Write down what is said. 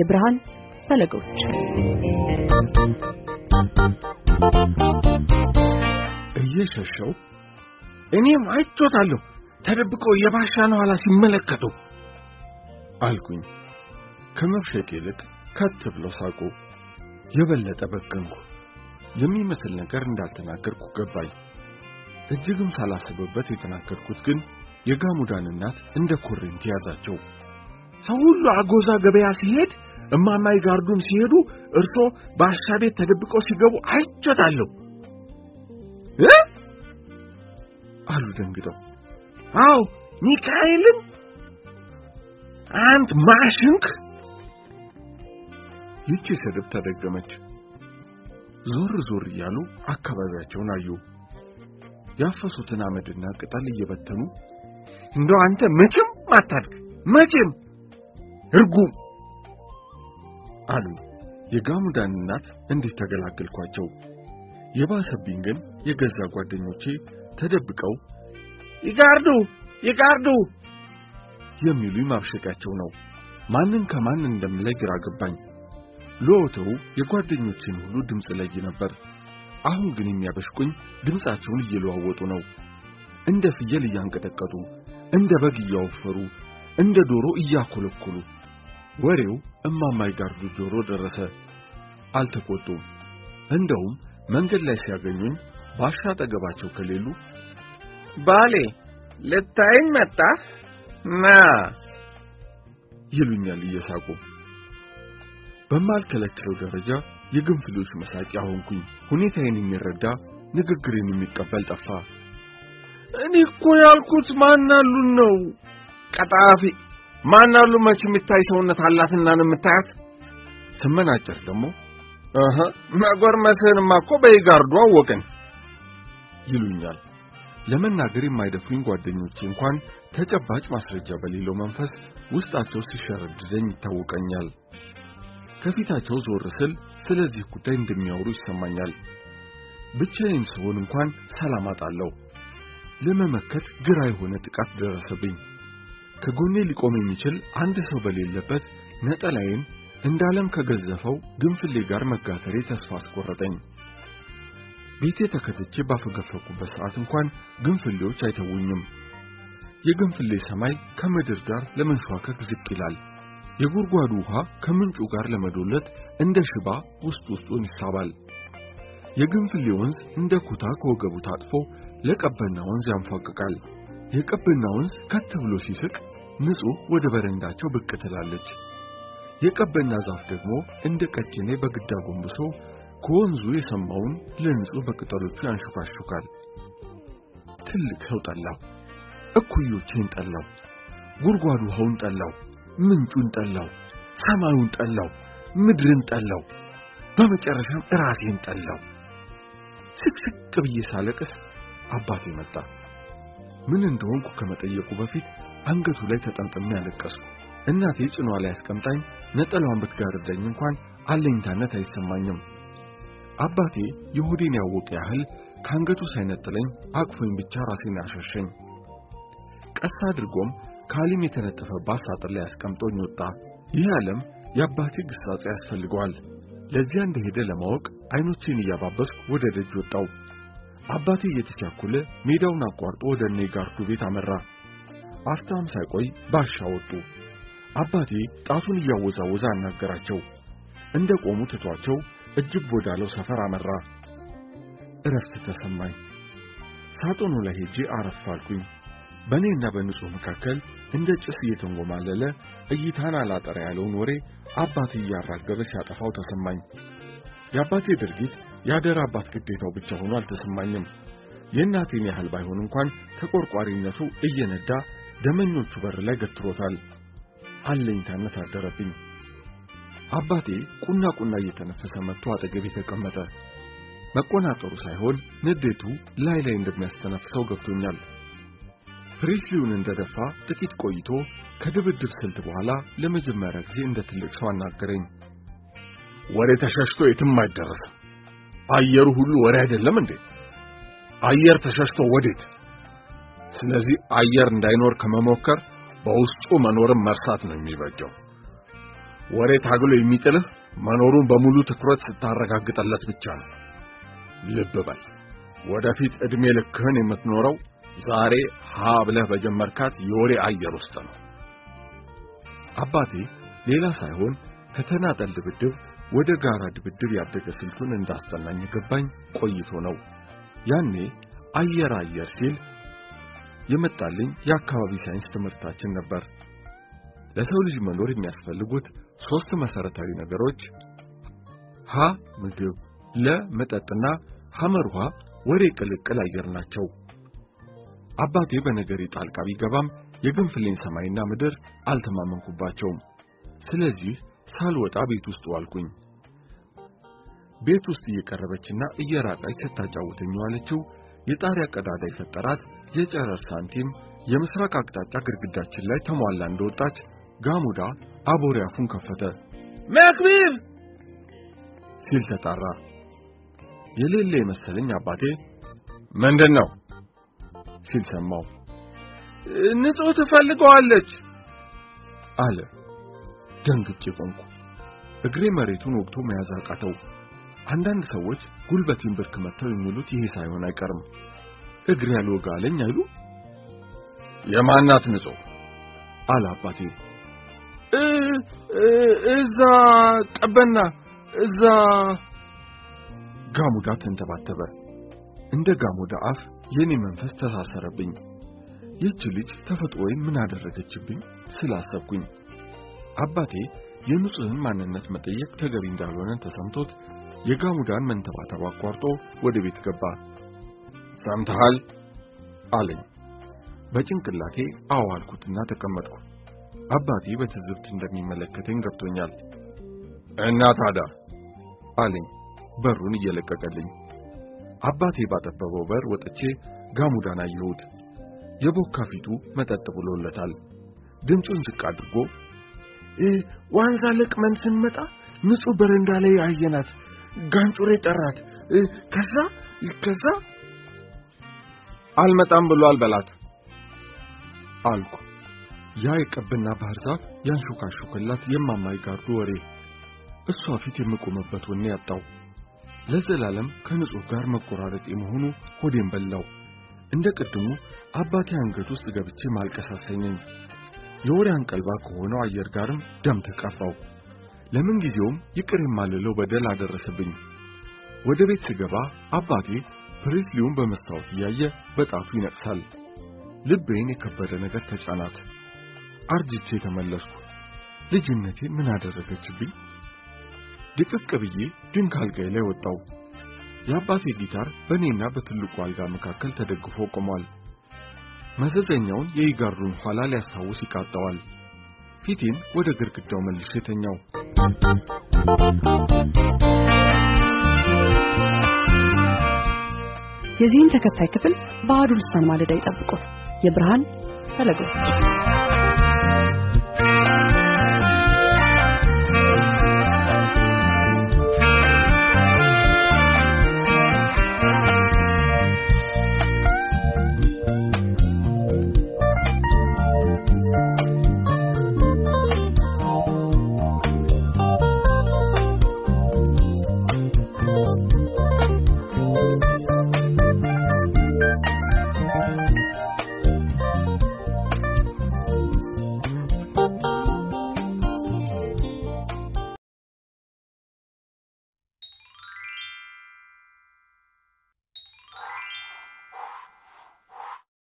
የብርሃን ፈለጎች እየሸሸው እኔም አይቾታለሁ ተደብቆ የባሻን ኋላ ሲመለከቱ አልኩኝ። ከመፍሸቅ ይልቅ ከት ብለው ሳቁ። የበለጠ በገንኩ። የሚመስል ነገር እንዳልተናገርኩ ገባኝ። እጅግም ሳላስብበት የተናገርኩት ግን የጋሙዳን እናት እንደ ኮሬንት ያዛቸው። ሰው ሁሉ አጎዛ ገበያ ሲሄድ እማማይ ጋርዱም ሲሄዱ እርሶ ባሻ ቤት ተደብቀው ሲገቡ አይቾታለሁ እ አሉ ደንግጠው። አዎ ሚካኤልን አንት ማሽንክ ይቺ ስድብ ተደገመች። ዞር ዞር እያሉ አካባቢያቸውን አዩ። ያፈሱትን አመድና ቅጠል እየበተኑ እንደው አንተ መቼም አታድግ መቼም እርጉም አሉ። የጋሙዳን እናት እንዴት ተገላገልኳቸው። የባሰብኝ ግን የገዛ ጓደኞቼ ተደብቀው ይጋርዱ ይጋርዱ የሚሉኝ ማብሸቂያቸው ነው። ማንን ከማን እንደምለይ ግራ ገባኝ። ለወትሮው የጓደኞቼን ሁሉ ድምፅ ለይ ነበር። አሁን ግን የሚያበሽቁኝ ድምፃቸውን እየለዋወጡ ነው። እንደ ፍየል እያንቀጠቀጡ፣ እንደ በግ እያወፈሩ፣ እንደ ዶሮ እያኮለኮሉ። ወሬው እማማይ ጋርዱ ጆሮ ደረሰ። አልተቆጡም። እንደውም መንገድ ላይ ሲያገኙኝ ባሻ አጠገባቸው ከሌሉ ባሌ ልታይኝ መጣ ና ይሉኛል እየሳቁ። በማልከለክለው ደረጃ የግንፍሎች መሳቂያ ሆንኩኝ። ሁኔታዬን የሚረዳ ንግግሬን የሚቀበል ጠፋ። እኔ እኮ ያልኩት ማናሉን ነው። ቀጣፊ ማናሉ መች የሚታይ ሰውነት አላትና ነው የምታያት። ስመናጨር ደግሞ እህ መጎርመስህንማ እኮ በይጋርዱ አወቅን ይሉኛል። ለመናገር የማይደፍሩኝ ጓደኞቼ እንኳን ተጨባጭ ማስረጃ በሌለው መንፈስ ውስጣቸው ሲሸረድደኝ ይታወቀኛል። ከፊታቸው ዞር ስል ስለዚህ ጉዳይ እንደሚያወሩ ይሰማኛል። ብቻዬን ስሆን እንኳን ሰላም አጣለሁ። ለመመከት ግራ የሆነ ጥቃት ደረሰብኝ። ከጎኔ ሊቆም የሚችል አንድ ሰው በሌለበት ነጠላዬን እንዳለም ከገዘፈው ግንፍሌ ጋር መጋተሬ ተስፋ አስቆረጠኝ። ቤቴ ተከትቼ ባፈገፈኩበት ሰዓት እንኳን ግንፍሌዎች አይተውኝም። የግንፍሌ ሰማይ ከምድር ጋር ለመንሸዋከክ ዝቅ ይላል። የጉድጓዱ ውሃ ከምንጩ ጋር ለመዶለት እንደ ሽባ ውስጥ ውስጡን ይሳባል። የግንፍሌ ወንዝ እንደ ኩታ ከወገቡ ታጥፎ ለቀበና ወንዝ ያንፏቅቃል። የቀበና ወንዝ ከት ብሎ ሲስቅ ንጹሕ ወደ በረንዳቸው ብቅ ትላለች። የቀበና ዛፍ ደግሞ እንደ ቀጭኔ በግዳ ጎንብሶ ከወንዙ የሰማውን ለንጹሕ በቅጠሎቹ ያንሹካሹካል። ትልቅ ሰው ጠላው፣ እኩዮቼን ጠላው፣ ጉድጓድ ውሃውን ጠላው፣ ምንጩን ጠላው፣ ሰማዩን ጠላው፣ ምድርን ጠላው፣ በመጨረሻም ራሴን ጠላው። ስቅስቅ ብዬ ሳለቅስ አባቴ መጣ። ምን እንደሆንኩ ከመጠየቁ በፊት አንገቱ ላይ ተጠምጥሜ ያለቀስኩ። እናቴ ጭኗ ላይ አስቀምጣኝ ነጠላዋን ብትጋርደኝ እንኳን አለኝታነት አይሰማኝም። አባቴ የሆዴን ያወቀ ያህል ከአንገቱ ሳይነጥለኝ አቅፎኝ ብቻ ራሴን አሸሸኝ። ቀስ አድርጎም ካሊም የተነጠፈባት ሳጥን ላይ አስቀምጦኝ ወጣ። ይህ ዓለም የአባቴ ግሳጼ ያስፈልገዋል። ለዚያ እንደሄደ ለማወቅ አይኖቼን እያባበስኩ ወደ ደጅ ወጣው። አባቴ እየተቻኮለ ሜዳውን አቋርጦ ወደ እኔ ጋርዱ ቤት አመራ። አፍታም ሳይቆይ ባሻ ወጡ። አባቴ ጣቱን እያወዛወዘ አናገራቸው። እንደ ቆሙ ትቷቸው እጅብ ወዳለው ሰፈር አመራ። እረፍት ተሰማኝ። ሳጥኑ ላይ ሄጄ አረፍ አልኩኝ። በእኔና በንጹሕ መካከል እንደ ጭስ እየተንጎማለለ እይታን አላጠራ ያለውን ወሬ አባቴ እያራገበ ሲያጠፋው ተሰማኝ። የአባቴ ድርጊት የአደራ አባት ግዴታው ብቻ ሆኖ አልተሰማኝም። የእናቴን ያህል ባይሆን እንኳን ተቆርቋሪነቱ እየነዳ ደመኞቹ በር ላይ ገትሮታል። አለኝታነት አደረብኝ። አባቴ ቁና ቁና እየተነፈሰ መጥቶ አጠገቤ ተቀመጠ። መቆናጠሩ ሳይሆን ንዴቱ ላይ ላይ እንደሚያስተነፍሰው ገብቶኛል። ፕሬስሊውን እንደደፋ ጥቂት ቆይቶ ከድብድብ ስልት በኋላ ለመጀመሪያ ጊዜ እንደ ትልቅ ሰው አናገረኝ። ወሬ ተሸሽቶ የትም አይደረስም። አየሩ ሁሉ ወሬ አይደለም እንዴ? አየር ተሸሽቶ ወዴት? ስለዚህ አየር እንዳይኖር ከመሞከር በውስጡ መኖርም መርሳት ነው የሚበጀው። ወሬ ታግሎ የሚጥልህ መኖሩን በሙሉ ትኩረት ስታረጋግጠለት ብቻ ነው። ልብ በል፣ ወደፊት ዕድሜ ልክህን የምትኖረው ዛሬ ሀ ብለህ በጀመርካት የወሬ አየር ውስጥ ነው። አባቴ ሌላ ሳይሆን ከተናጠል ድብድብ ወደ ጋራ ድብድብ ያደገ ስልቱን እንዳስጠናኝ ገባኝ ቆይቶ ነው። ያኔ አየር አየር ሲል የመጣልኝ የአካባቢ ሳይንስ ትምህርታችን ነበር። ለሰው ልጅ መኖር የሚያስፈልጉት ሶስት መሰረታዊ ነገሮች ሀ ምግብ፣ ለ መጠጥና ሐመርሃ ወሬ ቅልቅል አየር ናቸው። አባቴ በነገሬ ጣልቃ ቢገባም የግንፍሌን ሰማይና ምድር አልተማመንኩባቸውም። ስለዚህ ሳልወጣ ቤት ውስጥ ዋልኩኝ። ቤት ውስጥ እየቀረበችና እየራቀች ስታጫውተኝ ዋለችው የጣሪያ ቀዳዳ የፈጠራት የጨረር ሳንቲም የምስራቅ አቅጣጫ ግድግዳችን ላይ ተሟላ እንደወጣች ጋሙዳ አቦሬ አፉን ከፈተ። መክቢብ ሲል ተጣራ። የሌለ የመሰለኝ አባቴ ምንድን ነው ሲል ሰማው። ንጹሕ ትፈልገዋለች አለ። ደንግጬ ቆምኩ። እግሬ መሬቱን ወግቶ መያዝ አቃተው። አንዳንድ ሰዎች ጉልበቴን ብርክ መተው የሚሉት ይሄ ሳይሆን አይቀርም። እግሬ ያልወጋ አለኝ አይሉ። የማናት ንጹሕ አለ አባቴ። እዛ ቀበና እዛ ጋሙዳ ተንተባተበ። እንደ ጋሙዳ አፍ የኔ መንፈስ ተሳሰረብኝ። ይህች ልጅ ተፈጥሮዬን ምን አደረገችብኝ ስላሰብኩኝ አባቴ የንጹሕን ማንነት መጠየቅ ተገቢ እንዳልሆነ ተሰምቶት የጋሙዳን መንተባተብ አቋርጦ ወደ ቤት ገባ። ሰምተሃል አለኝ። በጭንቅላቴ አዎ አልኩትና ተቀመጥኩ። አባቴ በትዝብት እንደሚመለከተኝ ገብቶኛል። እና ታዲያ አለኝ በሩን እየለቀቀልኝ። አባቴ ባጠበበው በር ወጥቼ ጋሙዳን አየሁት። የቦካ ፊቱ መጠጥ ብሎለታል። ድምፁን ዝቅ አድርጎ ዋንዛ ለቅመን ስንመጣ ንጹሕ በረንዳ ላይ አየናት። ጋንጩሬ ጠራት። ከዛ ከዛ አልመጣም ብሏል በላት አልኩ። ያ የቀብና ባህር ዛፍ ያንሾካሾከላት የማማይ ጋርዱ ወሬ እሷ ፊት የምቆምበት ወኔ ያጣው ለዘላለም ከንጹሕ ጋር መቆራረጥ የመሆኑ ሆዴን በላው። እንደ ቅድሙ አባቴ አንገት ውስጥ ገብቼ ማልቀስ አሰኘኝ። የወሬ አንቀልባ ከሆነው አየር ጋርም ደም ተቀባው። ለምን ጊዜውም ይቅር የማልለው በደል አደረሰብኝ። ወደ ቤት ስገባ አባቴ ፕሬስሊውን በመስታወት እያየ በጣቱ ይነቅሳል። ልቤን የከበደ ነገር ተጫናት። አርጅቼ ተመለስኩ። ልጅነቴን ምን አደረገችብኝ? ድቅቅ ብዬ ድንክ አልጋዬ ላይ ወጣው። የአባቴ ጊታር በእኔና በትልቁ አልጋ መካከል ተደግፎ ቆሟል። መዘዘኛውን የኢጋሩን ኋላ ሊያስታውስ ይቃጣዋል። ፊቴን ወደ ግድግዳው መልሼ ተኛው። የዚህን ተከታይ ክፍል በአሐዱ ልሳን ማለዳ ይጠብቁ። የብርሃን ፈለጎች